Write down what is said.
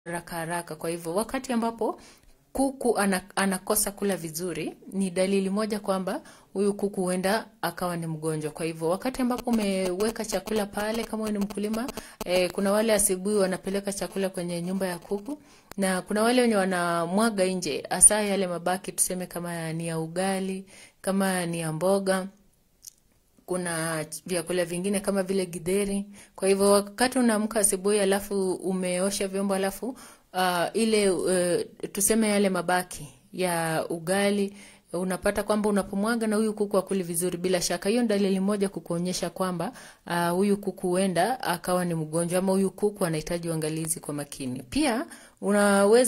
haraka haraka. Kwa hivyo wakati ambapo kuku ana, anakosa kula vizuri, ni dalili moja kwamba huyu kuku huenda akawa ni mgonjwa. Kwa hivyo wakati ambapo umeweka chakula pale, kama wewe ni mkulima eh, kuna wale asubuhi wanapeleka chakula kwenye nyumba ya kuku na kuna wale wenye wanamwaga nje, hasa yale mabaki, tuseme kama ni ya ugali, kama ni ya mboga kuna vyakula vingine kama vile githeri. Kwa hivyo wakati unaamka asubuhi, alafu umeosha vyombo, alafu uh, ile uh, tuseme yale mabaki ya ugali unapata kwamba unapomwaga na huyu kuku akuli vizuri, bila shaka hiyo dalili moja kukuonyesha kwamba uh, huyu kuku huenda akawa ni mgonjwa ama huyu kuku anahitaji uangalizi kwa makini. Pia unaweza